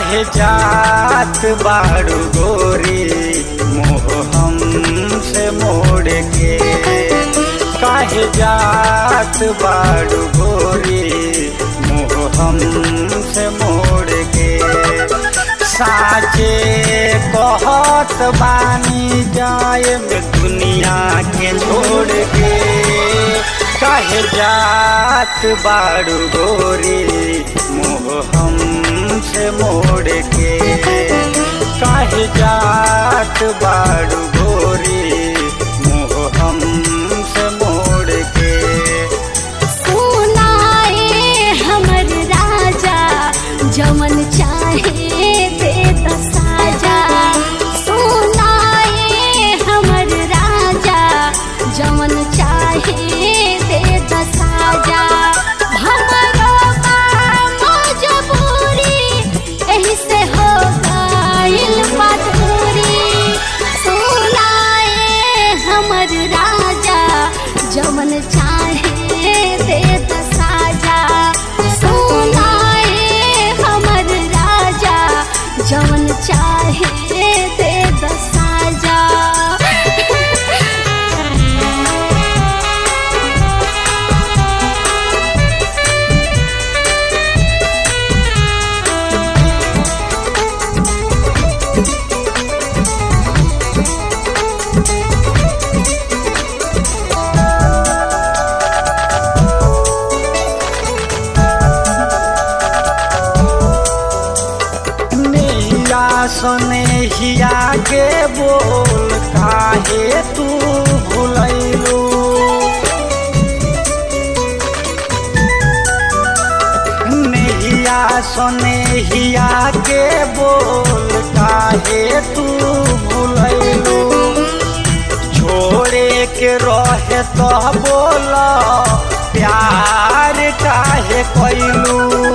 काहे जात बाड़ू गोरी मोह हम से मोड़ के काहे जात बाड़ू गोरी मोह हम से मोड़ के साचे कहत बानी जाए में दुनिया के छोड़ के काहे जात बाड़ू गोरी मोह हम से मोड़ के काहे जात बाड़ू गोरी मोह हम से मोड़ के सुनाए हमर राजा जमन चाहे दे त साजा सुनाए हमर राजा जमन चाहे दे त साजा हमरो बा मजबूरी एही से हो गइल मजबूरी सुनाए हमर राजा जमन चाहे दे त साजा सुनाए हमर राजा जमन चाहे दे त साजा नैया सने हिया के बोल काहे तू भुलैलू नैया सने हिया के बोल काहे तू भुलैलू छोड़े के रहे तो बोल प्यार काहे कैलू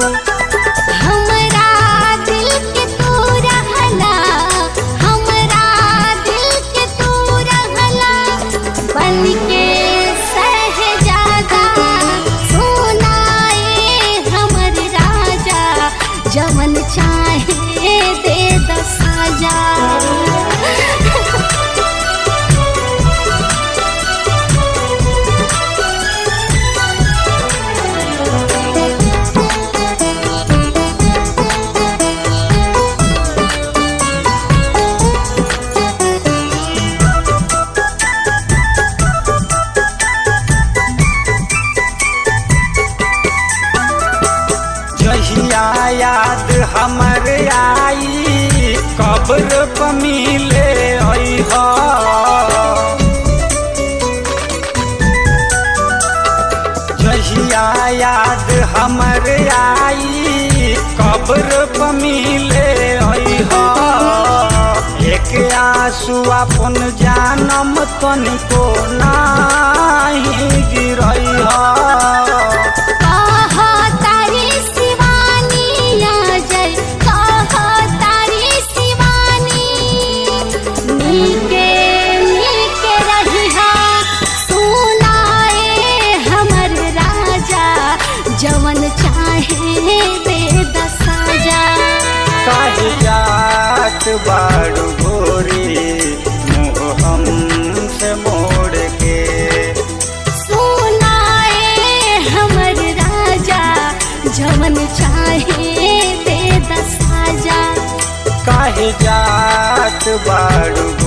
हमरा दिल के तू रहला हमरा दिल के तू रहला बन के सहजादा सुनाए हमर राजा जमन चाहे दे द साजा जहिया याद हमर आई कब्र पर मिले अइहा जहिया याद हमर आई कब्र पर मिले अइहा एक आंसू अपन जानम तनिको नाही गिरइहा कहा तारी शिवानी आ जाय कहा तारी शिवानी नीके नीके रहिहा सुनाए हमर राजा जवन चाहे दे द साजा काहे जात बाड़ू गोरी मुँह हम से मोड़ के सुनाए हमर राजा जवन चाहे दे द साजा काहे जात बाड़ू